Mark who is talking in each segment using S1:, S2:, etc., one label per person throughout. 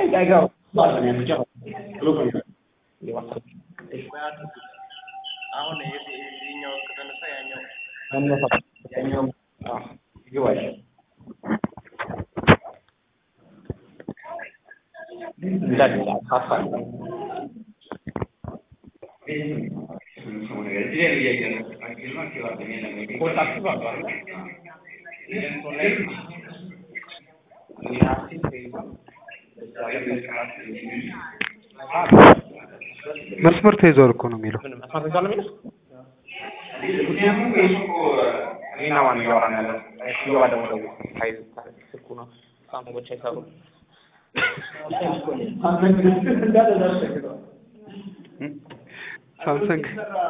S1: አይገባም ባለን ያንቻ ብሎ ይዋሳል
S2: አሁን የዚህኛው ከተነሳ ያኛው
S1: መነሳ ያኛው ይገባል እንዳለ ሀሳብ
S3: መስመር ተይዟል እኮ ነው የሚለው።
S1: ምን መስማት ይቻላል የሚለው እኔና ማን እያወራን ያለ እየዋ ደግሞ ደውል ሀይል ስልኩ ነው ሳሙቦች አይሰሩም
S3: ሳምሰንግ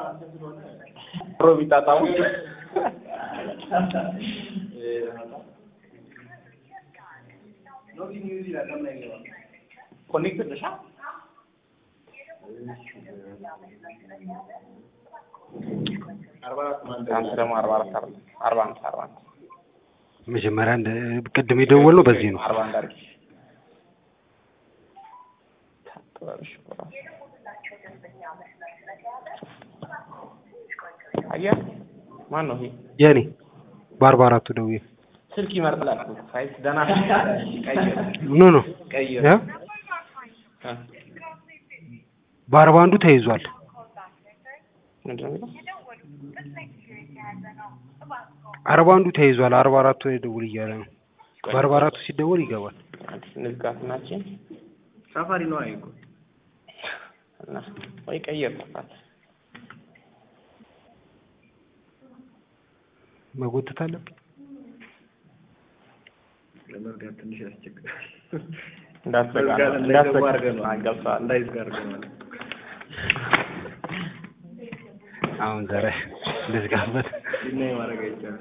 S1: ሮ ቢጣጣሙ ኮኔክትድ ነሻ አንተ ደግሞ አርባ አራት አርባ አርባ አምስት አርባ አንድ
S3: መጀመሪያ እንደ ቅድም የደወልነው በዚህ ነው።
S1: አርባ አንድ አድርጊ ታጥበሽ በራሱ አየህ ማን ነው ይሄ
S3: የኔ በአርባ አራቱ ደውዬ
S1: ስልክ ይመርጥላል ሳይት ደህና ቀይር
S3: ኖ ኖ
S1: ቀይር
S3: ያ
S1: እ
S3: በአርባ አንዱ ተይዟል።
S1: ምንድን ነው የሚለው
S3: አርባ አንዱ ተይዟል። አርባ አራቱ ላይ ደውል እያለ ነው። በአርባ አራቱ ሲደወል ይገባል።
S1: አንድ ንዝጋት ናችን
S2: ሳፋሪ ነው አይኮ
S1: እና ወይ ቀይር ተፋት
S3: መጎተት አለብኝ።
S2: ለመርዳት ትንሽ ያስቸግራል።
S1: እንዳትዘጋ ነው
S2: እንዳይዘጋ
S1: እንዳትዘጋ
S2: አድርገህ ነው
S1: ገብቶሃል
S2: እንዳይዝጋ አድርገህ ነው
S3: አሁን ዛሬ ልዝጋበት።
S2: እና ማድረግ አይቻልም።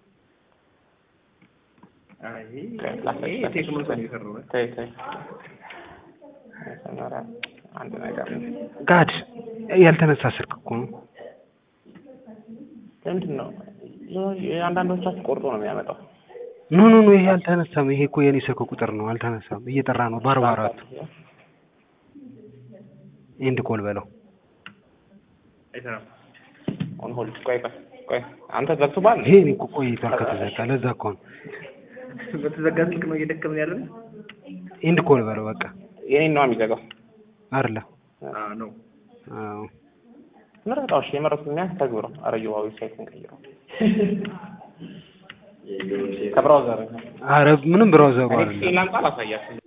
S2: አይ ይሄ ቴክኖ ሰው ነው የሰራው እ?
S1: ተይ ተይ መጀመሪያ አንድ ነገር ነው
S3: ጋድ ያልተነሳ ስልክ እኮ ነው።
S1: ምንድን ነው የአንዳንዶቻችሁ ቆርጦ ነው የሚያመጣው
S3: ኖ ኖ ኖ ይሄ አልተነሳም። ይሄ እኮ የኔ ስልክ ቁጥር ነው። አልተነሳም። እየጠራ ነው በአርባ አራቱ ኤንድ ኮል በለው።
S2: አይሰራም።
S1: ኦን ሆልድ ቆይ ቆይ ቆይ አንተ ዘግቶባል
S3: ይሄ እኔ እኮ ቆይቷል ከተዘጋ። ለዛ እኮ ነው
S2: በተዘጋ ስልክ ነው እየደከምን ያለን።
S3: ኤንድ ኮል በለው በቃ
S1: የኔን ነው የሚዘጋው
S3: አይደለ?
S2: አዎ ነው።
S3: አዎ
S1: ምረጣው እሺ የመረጡት ኛ ተግብረው አረየዋ ዌብሳይት እንቀይረው ከብራውዘር
S3: አረ ምንም ብራውዘሩ
S1: እኔ
S3: አይደለም።
S1: ላምጣ ላሳያችሁ